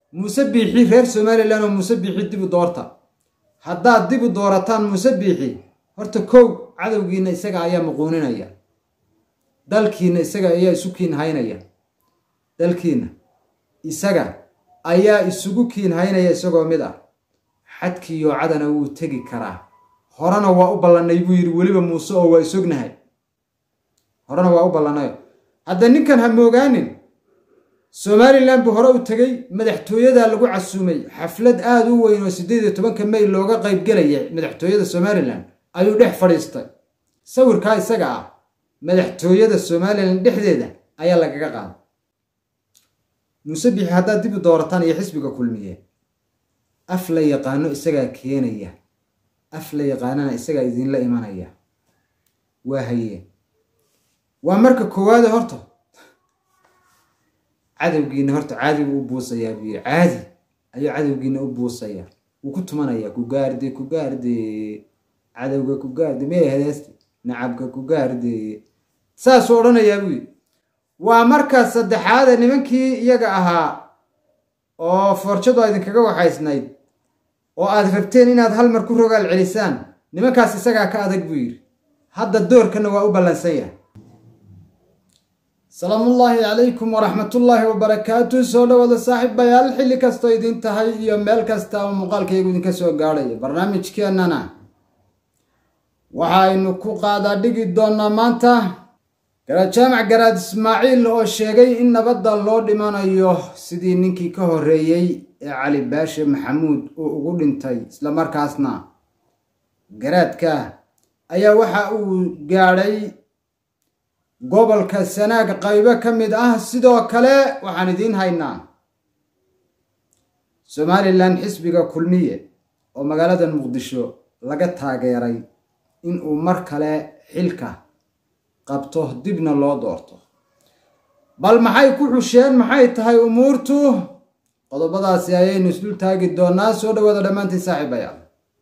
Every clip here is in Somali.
muuse biixi reer somalilan oo muuse biixi dib u doorta haddaad dib u doorataan muuse biixi horta kow cadowgiina isaga ayaa muquuninaya dalkiina isaga ayaa isu kiin haynaya dalkiina isaga ayaa isugu kiin haynaya isagoo mid ah xadkiiyo cadana wuu tegi karaa horena waa u ballannay buu yidhi weliba muuse oo waa isognahay horena waa u ballanayo hadda ninkan ha moogaanin somalilan buu hore u tegey madaxtooyadaa lagu casuumay xaflad aada u weyn oo siddeed iyo tobanka may looga qaybgelaya madaxtooyada somalilan ayuu dhex fadhiistay sawirkaa isaga ah madaxtooyada somalilan dhexdeeda ayaa lagaga qaaday muuse bixi haddaad dib u doorataan iyo xisbiga kulmiye af la yaqaano isagaa keenaya af la yaqaanana isagaa idinla imanaya waa haye waa marka koowaade horta cadowgiina horta caadi buu u buusayaa buu yidhi caadi ayuu cadowgiina u buusaya wuu ku tumanayaa ku gaarde ku gaarde cadowga ku gaarde mee hedeeste nacabka ku gaarde saasuu odhanayaa buu yidhi waa markaas saddexaade nimankii iyaga ahaa oo foorjadu a idinkaga waxaysnayd oo aad rabteen inaad hal mar ku rogaal celisaan nimankaas isagaa ka adag buu yidhi hadda doorkana waa u ballansan yahay salaamullaahi calaykum waraxmatullaahi wabarakaatu soo dhawaada saaxiibayaal xilli kastoo idin tahay iyo meel kasta oo muuqaalkaygu idinka soo gaadhayo barnaamijkeennana waxaynu ku qaadaa dhigi doonnaa maanta garajaamac garaad ismaaciil oo sheegay in nabadda loo dhimanayo sidii ninkii ka horreeyey ee cali baashe maxamuud uu ugu dhintay islamarkaasna garaadka ayaa waxa uu gaadhay gobolka sanaag qaybo ka mid ah sidoo kale waxaan idiin haynaa somalilan xisbiga kulmiye oo magaalada muqdisho laga taageeray inuu mar kale xilka qabto dibna loo doorto bal maxay ku xusheen maxay tahay umuurtu qodobadaasi ayaynu isdul taagi doonaa soo dhawaada dhammaantiin saaxiibayaal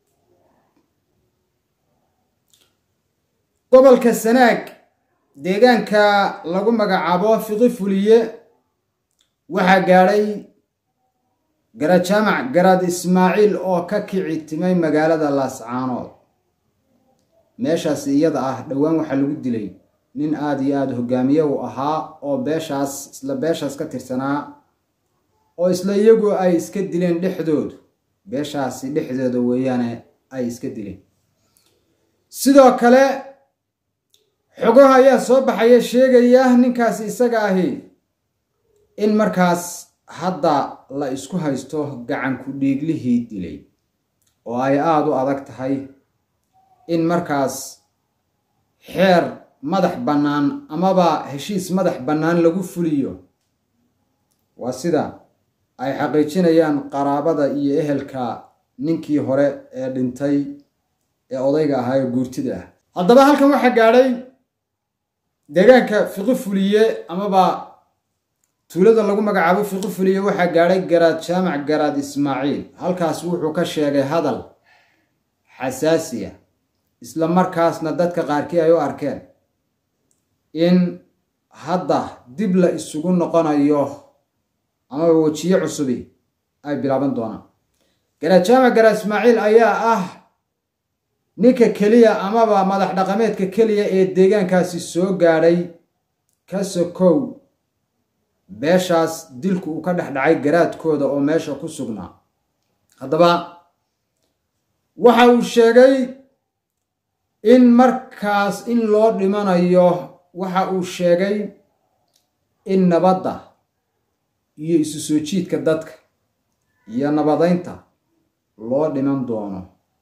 gobolka sanaag deegaanka lagu magacaabo fiqi fuliye waxaa gaadhay garajaamac garaad ismaaciil oo ka kici timay magaalada laascaanood meeshaas iyada ah dhowaan waxaa lagu dilay nin aada iyo aada hogaamiye u ahaa oo beeshaas isla beeshaas ka tirsanaa oo isla iyagu ay iska dileen dhexdoodu beeshaasi dhexdooda weeyaane ay iska dileen sidoo kale xogaha ayaa soo baxaya sheegaya ninkaasi isaga ahi in markaas hadda la isku haysto gacanku dhiiglihii dilay oo ay aada u adag tahay in markaas xeer madax bannaan amaba heshiis madax bannaan lagu fuliyo waa sida ay xaqiijinayaan qaraabada iyo ehelka ninkii hore ee dhintay ee odayga ahaa ee guurtida ah haddaba halkan waxaa gaadhay deegaanka fiqi fuliye amaba tuulada lagu magacaabo fiqi fuliye waxaa gaadhay garaad jaamac garaad ismaaciil halkaas wuxuu ka sheegay hadal xasaasiya isla markaasna dadka qaarkii ay u arkeen in hadda dib la isugu noqonayo amaba wejiye cusubi ay bilaaban doonaan garaad jaamac garaad ismaaciil ayaa ah ninka keliya amaba madax dhaqameedka keliya ee deegaankaasi soo gaadhay ka sokow beeshaas dilku uu ka dhex dhacay garaadkooda oo meesha ku sugnaa haddaba waxa uu sheegay in markaas in loo dhimanayo waxa uu sheegay in nabadda iyo isu soo jiidka dadka iyo nabadaynta loo dhiman doono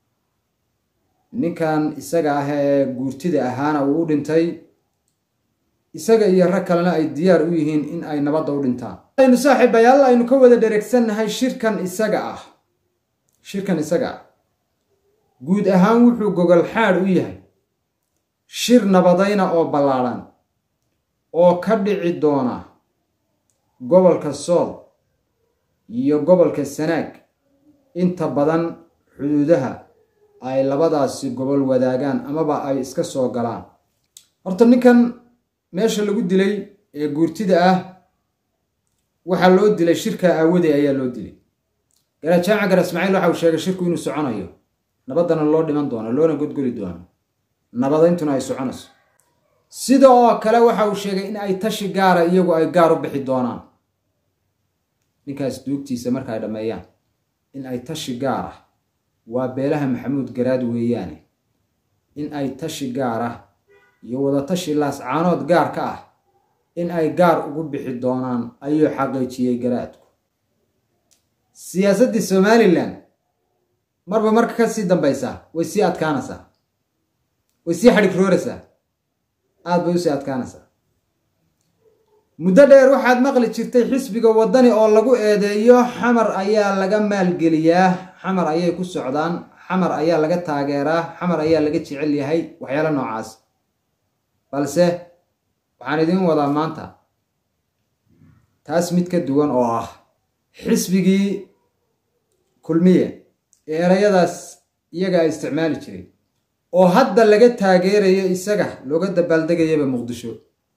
ninkan isaga ah ee guurtida ahaana uu u dhintay isaga iyo rag kalena ay diyaar u yihiin in ay nabadda u dhintaan aynu saaxiibayaal aynu ka wada dheregsannahay shirkan isaga ah shirkan isaga ah guud ahaan wuxuu gogol xaadh u yahay shir nabadayna oo ballaadhan oo ka dhici doona gobolka sool iyo gobolka sanaag inta badan xuduudaha ay labadaasi gobol wadaagaan amaba ay iska soo galaan horta ninkan meesha lagu dilay ee guurtida ah waxaa loo dilay shirkaa aawadey ayaa loo dilay garaad jaamac gar ismaaciil waxa uu sheegay shirku inuu soconayo nabaddana loo dhiman doono loona godgoli doono nabadayntuna ay soconayso sida oo kale waxa uu sheegay in ay tashi gaara iyagu ay gaar u bixi doonaan ninkaas duugtiisa marka ay dhammeeyaan in ay tashi gaar ah waa beelaha maxamuud garaad weeyaane in ay tashi gaar ah iyo wadatashi laascaanood gaar ka ah in ay gaar ugu bixi doonaan ayuu xaqiijiyey garaadku siyaasaddii somalilan marba marka ka sii dambaysaa way sii adkaanaysaa way sii xadhigrooraysaa aada bay usii adkaanaysaa muddo dheer waxaad maqli jirtay xisbiga waddani oo lagu eedeeyo xamar ayaa laga maalgeliyaa xamar ayay ku socdaan xamar ayaa laga taageeraa xamar ayaa laga jecel yahay waxyaalo noocaas balse waxaan idiin wadaa maanta taas mid ka duwan oo ah xisbigii kulmiye ee erayadaas iyaga ay isticmaali jiray oo hadda laga taageerayo isaga looga dabaaldegayaba muqdisho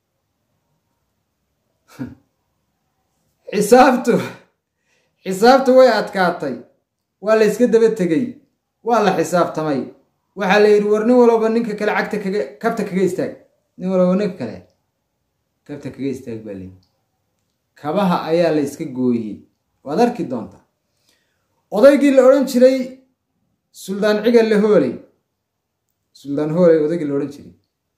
xisaabtu xisaabtu way adkaatay waa la yska daba tegey waa la xisaabtamay waxaa la yidhi war nin walba ninka kale cagta kaga kabta kaga istaag nin walba ninka kale kabta kaga istaag baa leyi kabaha ayaa la yska gooyey waad arki doontaa odaygii la odhan jiray suldaan cigalle hooley suldaan hooley odaygii la odhan jiray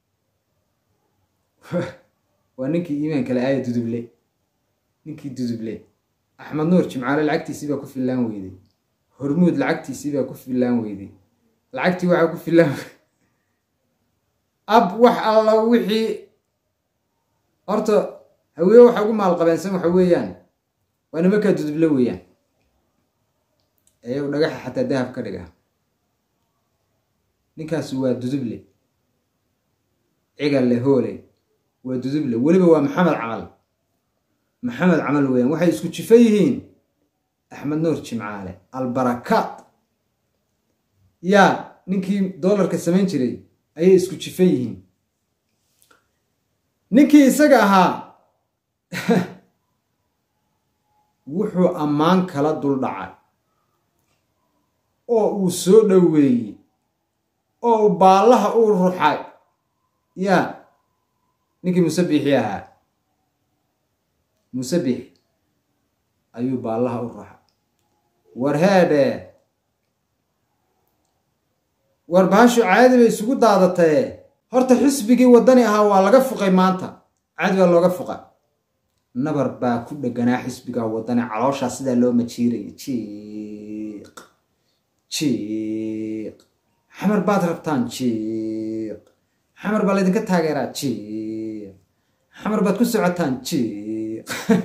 waa ninkii iimaanka le aaya duduble ninkii duduble axmed nuur jimcaale lacagtiisii baa ku fillaan weyday hormuud lacagtiisii baa ku fillaan weyday lacagtii waxaa ku fillaan ab wax alla wixii horta haweeye waxa ugu maalqabeensan waxa weeyaan waa nimankaa duduble weeyaan iyagu dhagaxa xataa dahab ka dhiga ninkaasi waa duduble cigalle hooley waa duduble weliba waa maxamed camal maxamed camal weeyaan waxay isku jifo yihiin axmed nuur jimcaale albarakaat yaa ninkii doolarka samayn jiray ayay isku jifo yihiin ninkii isaga ahaa wuxuu ammaan kala dul dhacay oo uu soo dhoweeyey oo uu baallaha uu ruxay yaa ninkii musabixii ahaa musabix ayuu baallaha u ruxay war heedhee war bahashu caadi bay isugu daadatee horta xisbigii waddani ahaa waa laga fuqay maanta caadi baa looga fuqa nabar baa ku dheganaa xisbiga waddani calooshaa sidaa loo majiiraya jiiq jiiq xamar baad rabtaan jiiq xamar baa laydinka taageeraa jiiq xamar baad ku socotaan jiiq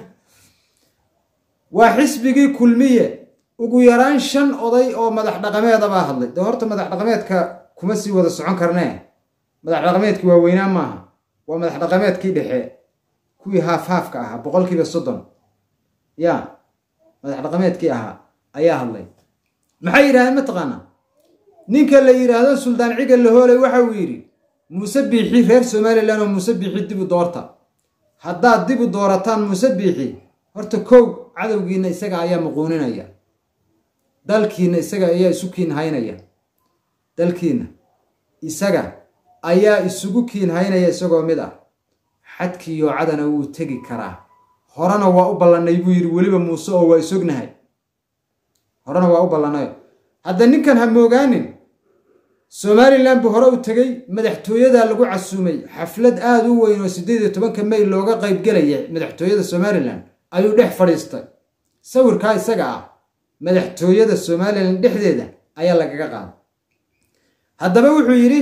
waa xisbigii kulmiye ugu yaraan shan oday oo madax dhaqameeda baa hadlay dee horta madax dhaqameedka kuma sii wada socon karnee madax dhaqameedkii waaweynaa maaha waa madax dhaqameedkii dhexe kuwii haaf haafka ahaa boqolkiiba soddon ya madax dhaqameedkii ahaa ayaa hadlay maxay yidhahdeen mataqaanaa ninka la yidhaahdo suldaan cigal lahooley waxa uu yidhi muuse biixi reer somalilan oo muuse biixi dibu doorta haddaad dibu doorataan muuse biixi horta kow cadowgiina isaga ayaa muquuninaya dalkiina isaga ayaa isu kiin haynaya dalkiina isaga ayaa isugu kiin haynaya isagoo mid ah xadkiiyo cadana wuu tegi karaa horena waa u ballannay buu yidhi weliba muuse oo waa isognahay horena waa u ballanayo hadda ninkan ha moogaanin somalilan buu hore u tegey madaxtooyadaa lagu casuumay xaflad aada u weyn oo siddeed iyo tobanka may looga qaybgelaya madaxtooyada somalilan ayuu dhex fadhiistay sawirkaa isaga ah madaxtooyada somalilan dhexdeeda ayaa lagaga qaaday haddaba wuxuu yidhi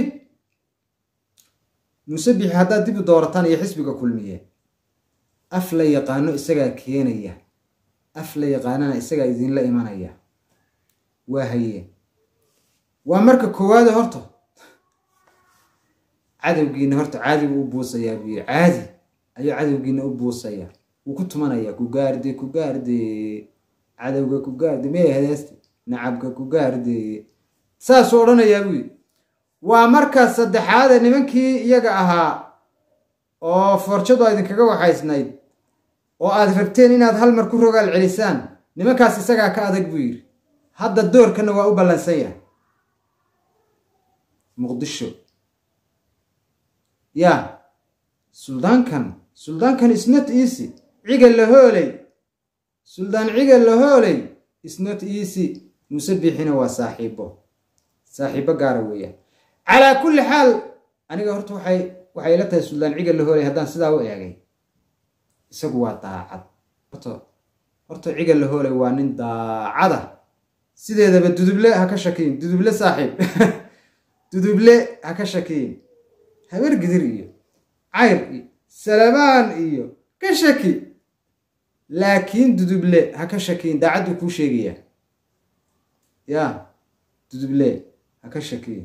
muuse bixi haddaad dib u doorataan iyo xisbiga kulmiye af la yaqaano isagaa keenaya af la yaqaanana isagaa idinla imanaya waa haye waa marka koowaade horta cadowgiina horta caadigu u buusayaa buu yidhi caadi ayuu cadowgiina u buusayaa wuu ku tumanayaa ku gaarde ku gaarde cadowga ku gaarde mee hedeeste nacabka ku gaarde saasuu odhanayaa buu yidhi waa marka saddexaade nimankii iyaga ahaa oo forjadu idinkaga waxaysnayd oo aad rabteen inaad hal mar ku rogaal celisaan nimankaas isagaa ka adag buu yidhi hadda doorkana waa u ballansan yahay muqdisho ya suldaankan suldaankan isnot easy ciga la hooley suldaan ciga la hooley isnot easy muse biixina waa saaxiibo saaxiibo gaara weeyaan calaa kulli xaal aniga horta waxay waxay ila tahay suldaan ciga la hooley haddaan sidaa u eegay isagu waa daacad horta horta ciga la hooley waa nin daacada sideedaba duduble ha ka shakiyin duduble saaxiib duduble ha ka shakiyin habar gidir iyo cayr iyo salabaan iyo ka shaki laakiin duduble ha ka shakiyin daacaddu kuu sheegaya ya duduble ha ka shakiyin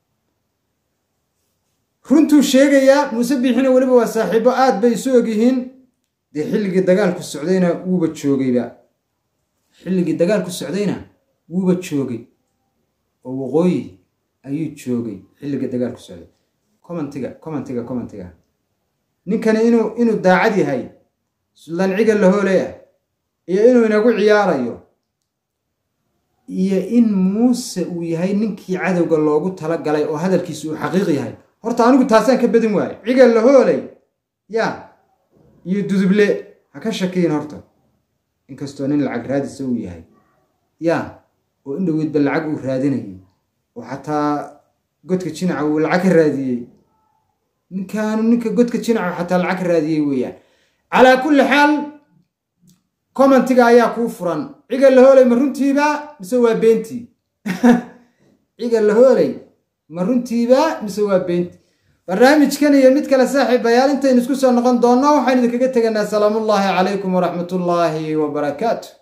runtuu sheegayaa muuse biixina weliba waa saaxiibo aad bay isu ogyihiin dee xilligii dagaalku socdayna wuuba joogayba xilligii dagaalku socdayna wuuba joogay oo waqooyi ayuu joogay xilligii dagaalku socday commentiga commentiga commentiga ninkani inuu inuu daacad yahay suldaan ciga la hooley ah iyo inuu inagu ciyaarayo iyo in muuse uu yahay ninkii cadowga loogu tala galay oo hadalkiisu uu xaqiiq yahay horta anigu taasaan ka badin waayo ciga la hooley ya iyo duduble ha ka shakiyin horta inkastoo nin lacag raadisa uu yahay ya oo in dhoweydba lacag uu raadinayay oo xataa godka jinaca uu lacag ka raadiyey ninkaanu ninka godka jinaca xataa lacag ka raadiyey weeyaan calaa kulli xaal commentiga ayaa kuu furan ciga la hooley ma runtiiba mise waa beentii ciga la hooley ma runtiiba mise waa beentii barnaamijkan iyo mid kale saaxiibayaal intaynu isku soo noqon doonno waxaynu idinkaga teganaa salaamullaahi calaykum waraxmatullaahi wabarakaatu